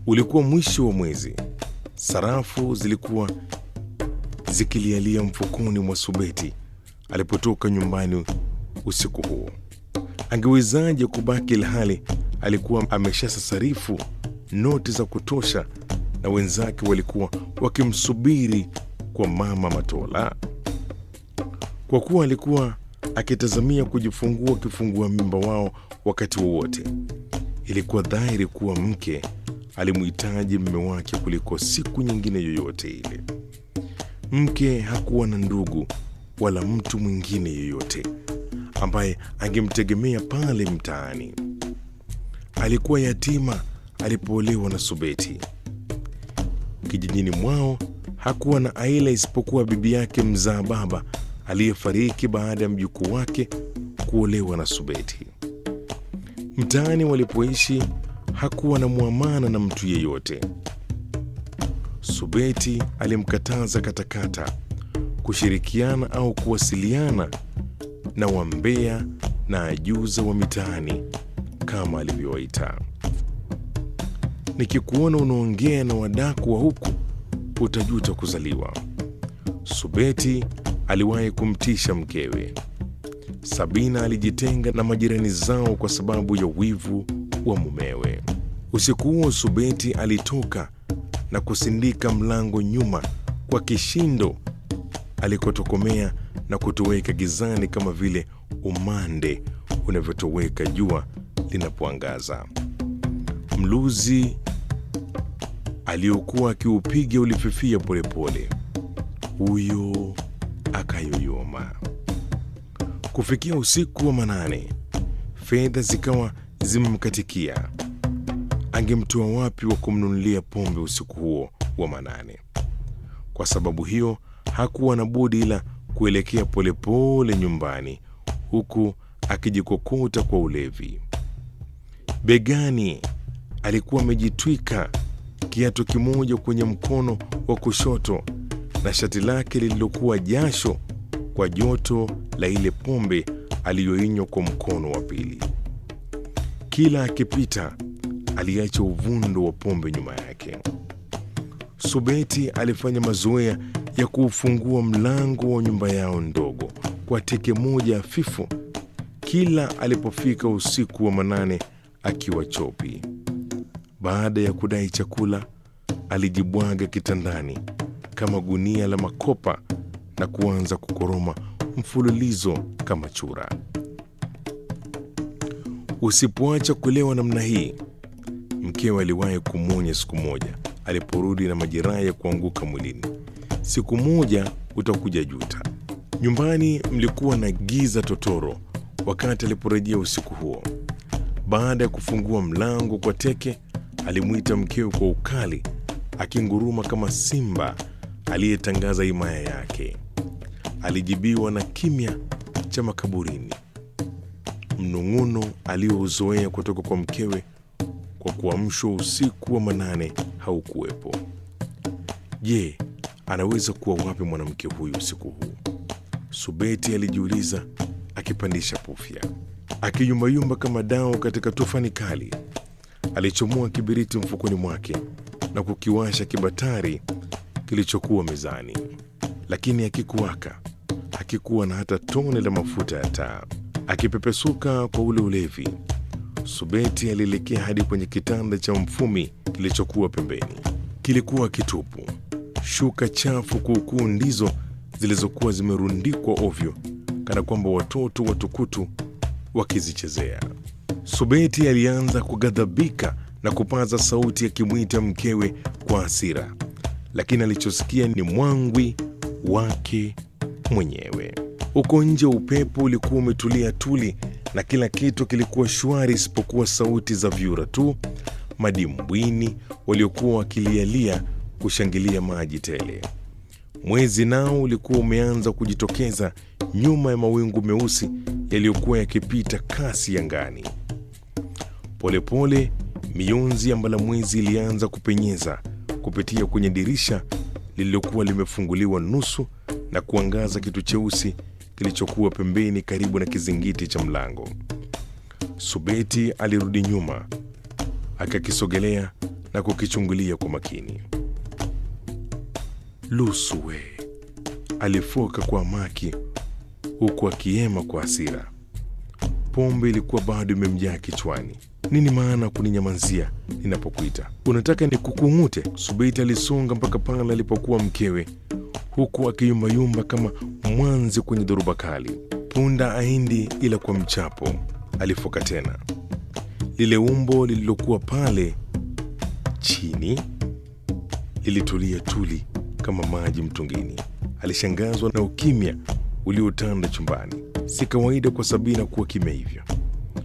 Ulikuwa mwisho wa mwezi. Sarafu zilikuwa zikilialia mfukoni mwa Subeti alipotoka nyumbani usiku huo. Angewezaje kubaki ilhali alikuwa ameshasasarifu noti za kutosha na wenzake walikuwa wakimsubiri kwa mama Matola? Kwa kuwa alikuwa akitazamia kujifungua kifungua mimba wao wakati wowote, ilikuwa dhahiri kuwa mke alimhitaji mume wake kuliko siku nyingine yoyote ile. Mke hakuwa na ndugu wala mtu mwingine yoyote ambaye angemtegemea pale mtaani. Alikuwa yatima alipoolewa na Subeti. Kijijini mwao hakuwa na aila isipokuwa bibi yake mzaa baba aliyefariki baada ya mjukuu wake kuolewa na Subeti. Mtaani walipoishi hakuwa na mwamana na mtu yeyote. Subeti alimkataza katakata kushirikiana au kuwasiliana na wambea na ajuza wa mitaani kama alivyowaita. Nikikuona unaongea na wadaku wa huku utajuta kuzaliwa. Subeti aliwahi kumtisha mkewe. Sabina alijitenga na majirani zao kwa sababu ya wivu wa mumewe. Usiku huo Subeti alitoka na kusindika mlango nyuma kwa kishindo alikotokomea na kutoweka gizani kama vile umande unavyotoweka jua linapoangaza. Mluzi aliokuwa akiupiga ulififia polepole, huyo akayoyoma. Kufikia usiku wa manane, fedha zikawa zimemkatikia. Angemtoa wapi wa kumnunulia pombe usiku huo wa manane? Kwa sababu hiyo hakuwa na budi ila kuelekea polepole nyumbani, huku akijikokota kwa ulevi. Begani alikuwa amejitwika kiatu kimoja kwenye mkono wa kushoto na shati lake lililokuwa jasho kwa joto la ile pombe aliyoinywa kwa mkono wa pili. Kila akipita aliacha uvundo wa pombe nyuma yake. Subeti alifanya mazoea ya kuufungua mlango wa nyumba yao ndogo kwa teke moja hafifu kila alipofika usiku wa manane akiwa chopi. Baada ya kudai chakula, alijibwaga kitandani kama gunia la makopa na kuanza kukoroma mfululizo kama chura. Usipoacha kulewa namna hii, mkewe aliwahi kumwonya siku moja aliporudi na majeraha ya kuanguka mwilini, siku moja utakuja juta. Nyumbani mlikuwa na giza totoro wakati aliporejea usiku huo. Baada ya kufungua mlango kwa teke, alimwita mkewe kwa ukali, akinguruma kama simba aliyetangaza himaya yake. Alijibiwa na kimya cha makaburini. Mnung'uno aliyouzoea kutoka kwa mkewe kwa kuamshwa usiku wa manane haukuwepo. Je, anaweza kuwa wapi mwanamke huyu usiku huu? Subeti alijiuliza akipandisha pufya, akiyumbayumba kama dao katika tufani kali. Alichomoa kibiriti mfukoni mwake na kukiwasha kibatari kilichokuwa mezani, lakini hakikuwaka. Hakikuwa na hata tone la mafuta ya taa. Akipepesuka kwa ule ulevi, Subeti alielekea hadi kwenye kitanda cha mfumi kilichokuwa pembeni. Kilikuwa kitupu. Shuka chafu kuukuu ndizo zilizokuwa zimerundikwa ovyo, kana kwamba watoto watukutu wakizichezea. Subeti alianza kughadhabika na kupaza sauti akimwita mkewe kwa hasira, lakini alichosikia ni mwangwi wake mwenyewe. Huko nje upepo ulikuwa umetulia tuli na kila kitu kilikuwa shwari isipokuwa sauti za vyura tu madimbwini waliokuwa wakilialia kushangilia maji tele. Mwezi nao ulikuwa umeanza kujitokeza nyuma ya mawingu meusi yaliyokuwa yakipita kasi angani. Polepole mionzi ya mbalamwezi ilianza kupenyeza kupitia kwenye dirisha lililokuwa limefunguliwa nusu na kuangaza kitu cheusi kilichokuwa pembeni karibu na kizingiti cha mlango. Subeti alirudi nyuma akakisogelea na kukichungulia kwa makini. Lusu we, alifoka kwa maki huku akiema kwa hasira. Pombe ilikuwa bado imemjaa kichwani. Nini maana kuninyamazia ninapokuita? Unataka nikukung'ute? Subeiti alisonga mpaka pale alipokuwa mkewe, huku akiyumbayumba kama mwanzi kwenye dhoruba kali. Punda aindi ila kwa mchapo, alifoka tena. Lile umbo lililokuwa pale chini lilitulia tuli kama maji mtungini. Alishangazwa na ukimya uliotanda chumbani. Si kawaida kwa Sabina kuwa kimya hivyo.